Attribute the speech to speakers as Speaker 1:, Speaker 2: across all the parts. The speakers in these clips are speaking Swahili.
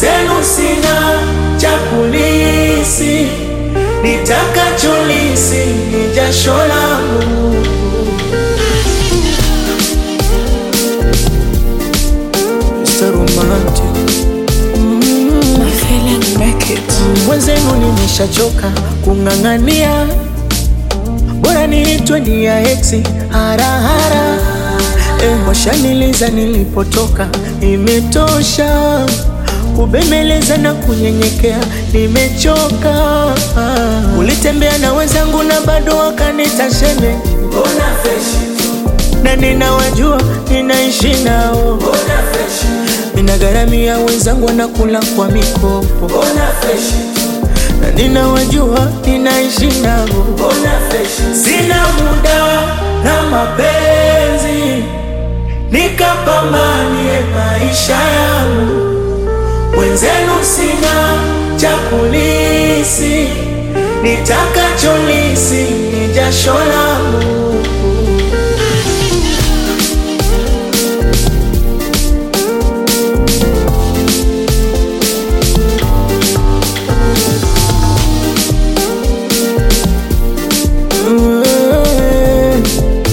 Speaker 1: mwenzenu sina cha kulisi, nitakacholisi ni jasho langu. Mr. Romantic.
Speaker 2: My feeling make it.
Speaker 1: Mwenzenu nimeshachoka kung'ang'ania, bora niitwe ni ya eksi harahara. Eh, washaniliza nilipotoka, imetosha kubembeleza na kunyenyekea, nimechoka. Ulitembea na wenzangu na bado wakanita sheme, mbona freshi na ninawajua ninaishi nao, mbona freshi ninagharamia wenzangu wanakula kwa mikopo, mbona freshi na ninawajua ninaishi nao, mbona freshi sina muda na mapenzi, nikapambanie maisha yangu wenzenu sina cha kulisi, nitakacholisi ni jasho langu. Mm,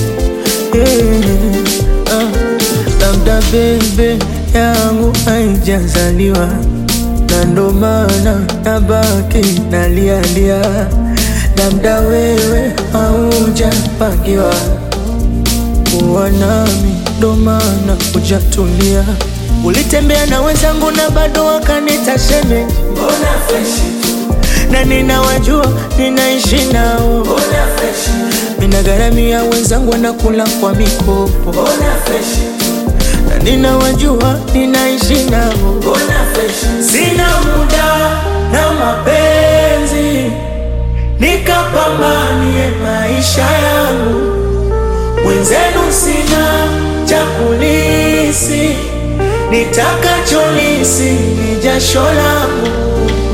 Speaker 1: yeah, ah, labda bebe yangu haijazaliwa na ndo maana nabaki nalialia, labda wewe haujapangiwa kuwa nami, ndo maana hujatulia. Ulitembea na wenzangu na bado wakanita sheme, mbona freshi na ninawajua ninaishi nao, mbona freshi ninagharamia wenzangu wanakula kwa mikopo, mbona freshi na ninawajua ninaishi nao, mbona freshi sina muda na mapenzi, nikapambanie maisha yangu mwenzenu sina cha kulisi, nitakacholisi ni jasho langu.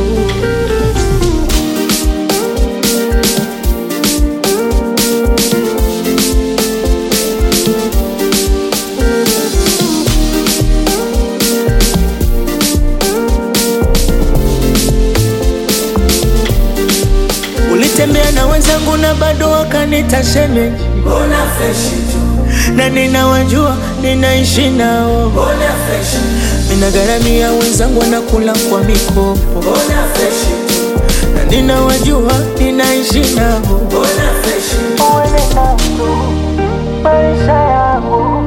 Speaker 1: Ulitembea na wenzangu na bado wakanita shemeji, mbona freshi tu, na ninawajua ninaishi nao, mbona freshi, ninagharamia wenzangu wanakula kwa mikopo, mbona freshi tu, na ninawajua ninaishi nao, mbona freshi, uende nao maisha yangu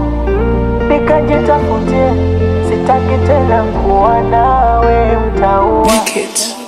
Speaker 1: nikajitafutie, sitaki tena kuwa nawe mtaua
Speaker 2: Make it.